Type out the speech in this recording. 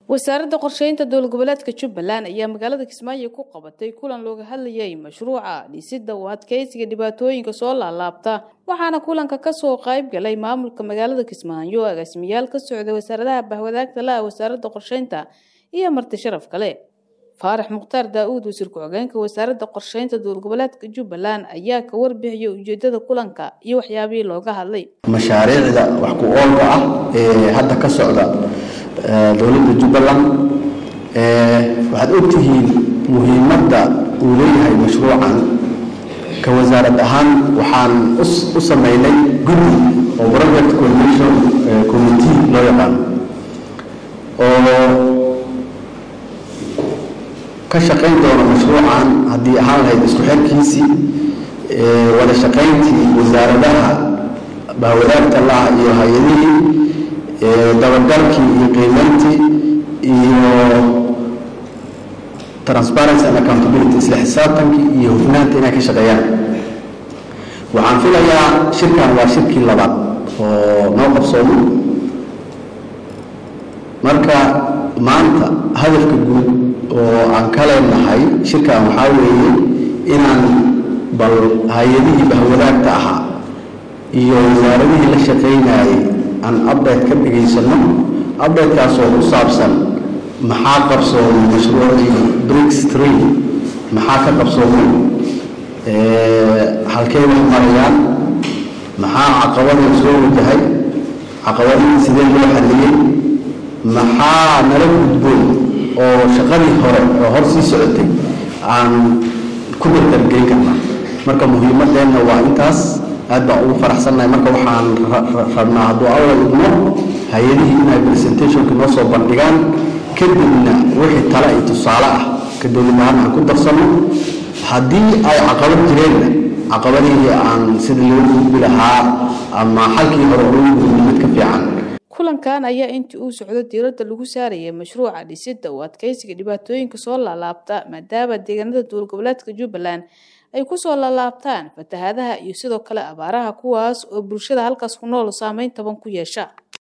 wasaaradda qorsheynta dowlad goboleedka jubbaland ayaa magaalada kismaayo ku qabatay kulan looga hadlayay mashruuca dhisidda u adkeysiga dhibaatooyinka soo laalaabta waxaana kulanka kasoo qayb galay maamulka magaalada kismaayo agaasimayaal ka socda wasaaradaha bahwadaagta la-a wasaaradda qorsheynta iyo marti sharaf kale faarax mukhtaar daa-uud wasiir ku-xigeenka wasaaradda qorsheynta dowlad goboleedka jubbaland ayaa ka warbixiyay ujeedada kulanka iyo waxyaabihii looga hadlay mashaariicda wax ku oolka ah ee hadda ka socda dowladda jubbaland waxaad ogtihiin muhiimadda uu leeyahay mashruucan ka wasaarad ahaan waxaan u sameynay guddi oo project coordination committee loo yaqaano oo ka shaqayn doona mashruucan haddii ahaan lahayd isku xirkiisii wada shaqayntii wasaaradaha bahwadaagta laha iyo hay-adihii dabagalkii iyo qiimayntii iyo transparency and accountability isla xisaabtankii iyo hufnaanta inay ka shaqeeyaan waxaan filayaa shirkan waa shirkii labaad oo noo qabsoomo marka maanta hadafka guud oo aan ka leenahay shirkan waxaa weeye inaan bal hay-adihii bahwadaagta ahaa iyo wasaaradihii la shaqaynayay aan update ka dhigaysano updatekaasoo ku saabsan maxaa qabsoomay mashruucii brix tree maxaa ka qabsoomay halkey wax marayaan maxaa caqabadii soo wajahay caqabadihii sidee loo xaliyey maxaa nala gudboon oo shaqadii hore oo hor sii socotay aan ku dardargeyn karnaa marka muhiimadeenna waa intaas aad baan ugu faraxsannahay marka waxaan rabnaa hadduu alla idmo hay-adihii inay presentationka noo soo bandhigaan kadibna wixii tale iyo tusaale ah ka dowlad ahaan aan ku darsanno haddii ay caqabad jireenna caqabadihii aan sida loo gudbi lahaa ama xalkii hore loo gudbi mid ka fiican kulankan ayaa intii uu socdo diiradda lagu saarayay mashruuca dhisidda u adkeysiga dhibaatooyinka soo laalaabta maadaama deegaanada dowlad goboleedka jubbaland ay kusoo laalaabtaan fatahaadaha iyo sidoo kale abaaraha kuwaas oo bulshada halkaas ku nool saameyn taban ku yeesha